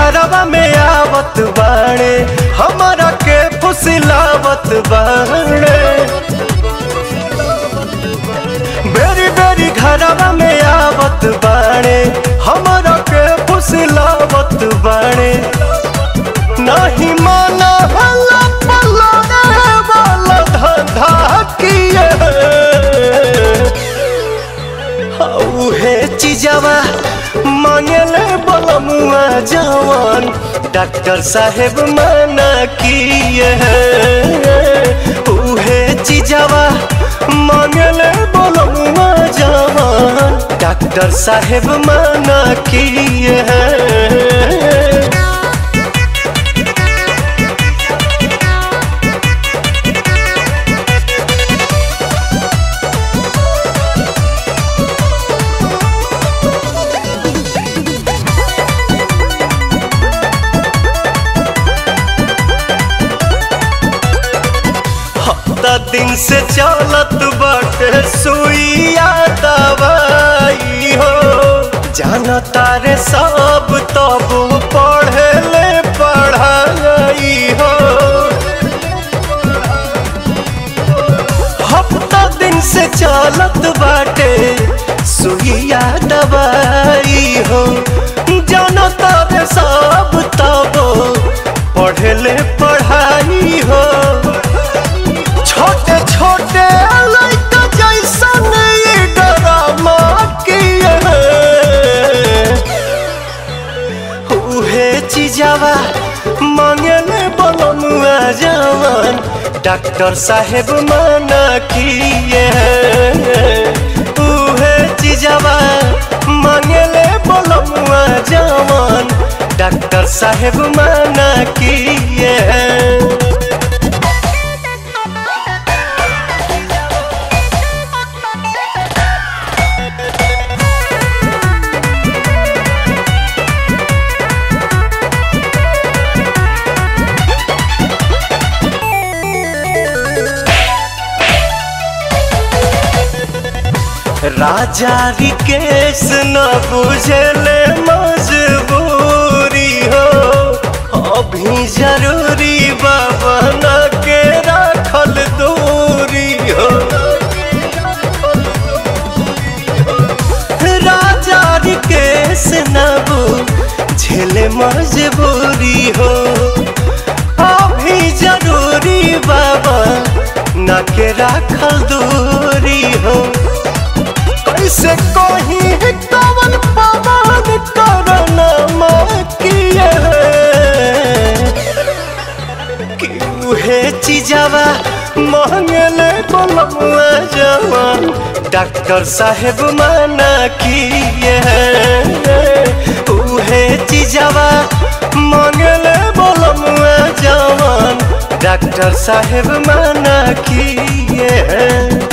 घरवा में आवत बाणे हमारा के फुसिलावत बाणे बेरी बेरी घरवा में आवत बाणे हमारा के फुसिलावत बाणे नहीं माना हल्ला पल्ला रे वाला धंधा किए उहे चीजवा मांगले बलमुआ जवान डॉक्टर साहेब मना किए उहे चीजवा मांगले बलमुआ जवान डॉक्टर साहेब मना किए हफ्ता दिन से चलत बाटे सुइया दवाई हो जाना तारे सब तब पढ़े ले पढ़ाई हो हफ्ता दिन से चलत बाटे सुइया दवाई हो जाना तारे सब तब पढ़े ले पढ़ाई हो छोटे छोटे लड़का जैसन ये ड्रामा किए उहे चीजवा मांगले बलमुआ जवान डॉक्टर साहेब मना किए उहे चीजवा मांगले बलमुआ जवान डॉक्टर साहेब मना किए राजा रिकेश न बुझले मजबूरी हो अभी जरूरी बाबा न के रखल दूरी हो राजा रिकेश न बुझले मजबूरी हो अभी जरूरी बाबा न के रखल दूरी हो कैसे कही कवन पवन करना किए कि उहे चीजवा मांगले बलमुआ जवान डॉक्टर साहेब मना किए उहे चीजवा मांगले बलमुआ जवान डॉक्टर साहेब मना किए